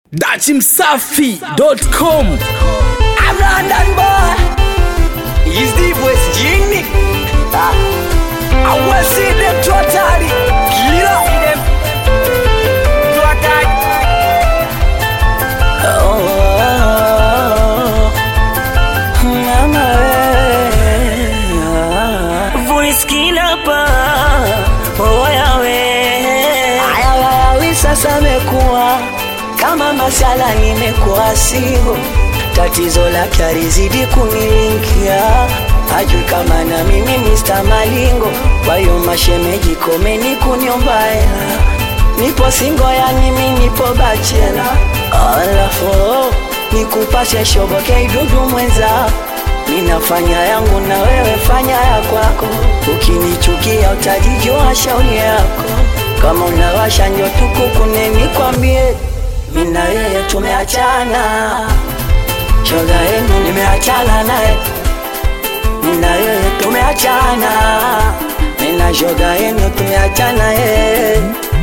dachimsafi.com I'm London boy. Is the West Genie? Ah. I will see them totally. Kila. See them totally. Oh, mama we. Voice killer pa oya we Ayawayawi sasa mekuwa kama masala nimekuwa sigo tatizo lake alizidi kunilinkia hajui kama na mimi Mr. Malingo kwa hiyo mashemeji komeni kuniombaya nipo singo yani mi nipo bachela alafu nikupashe shoboke idudu mwenza ninafanya yangu na wewe fanya ya kwako ukinichukia utajijua shauri yako kama unawasha njo tukukune nikwambie mina yeye tumeachana shoga yenu nimeachana naye mina yeye tumeachana mina shoga yenu tumeachana yeye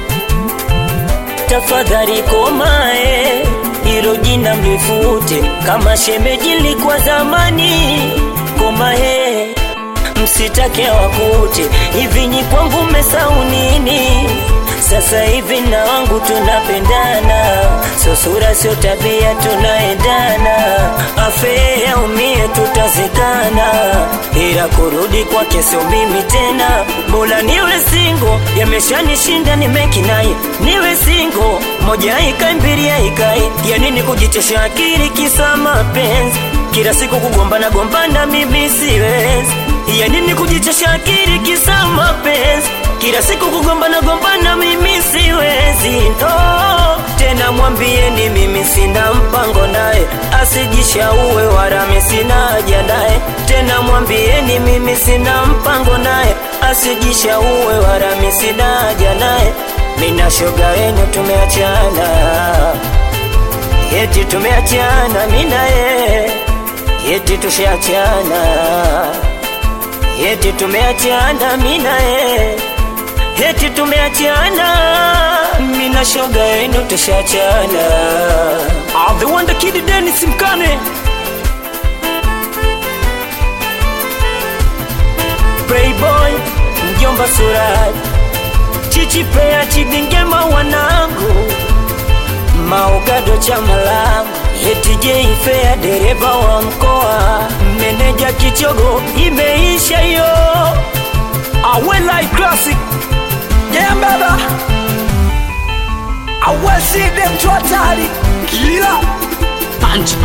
tafadhali komae hilo jina mlifute kama shemeji likuwa zamani komae msitake wakute hivi nyi kwangu mmesau nini sasa hivi na wangu tunapendana sio sura sio tabia tunaendana afe aumie tutazikana ila kurudi kwake sio mimi tena bora niwe singo yameshanishinda nimekinai niwe singo moja ikai mbili ikai ya nini kujitesha akili kisa mapenzi kila siku kugombana gombana mimi siwezi ya nini kujichosha akili kisa mapenzi kila siku kugombana gombana mimi siwezi no tena mwambieni mimi sina mpango naye asijishauwe wala mimi sina haja naye tena mwambieni mimi sina mpango naye asijishauwe wala mimi sina haja naye mina shoga wenu tumeachana eti tumeachana mina ye eti tushaachana eti tumeachana mina ye eti tumeachana mina shoga yenu tushachana I'm the one the kid Dennis Mkane Playboy mjomba Suraj chichipea chidingema wanangu maogado cha malangu eti jeifea dereva wa mkoa meneja kichogo imeisha yo Awelai Classic Yeah, baba. I will see them totally. Kila. Punch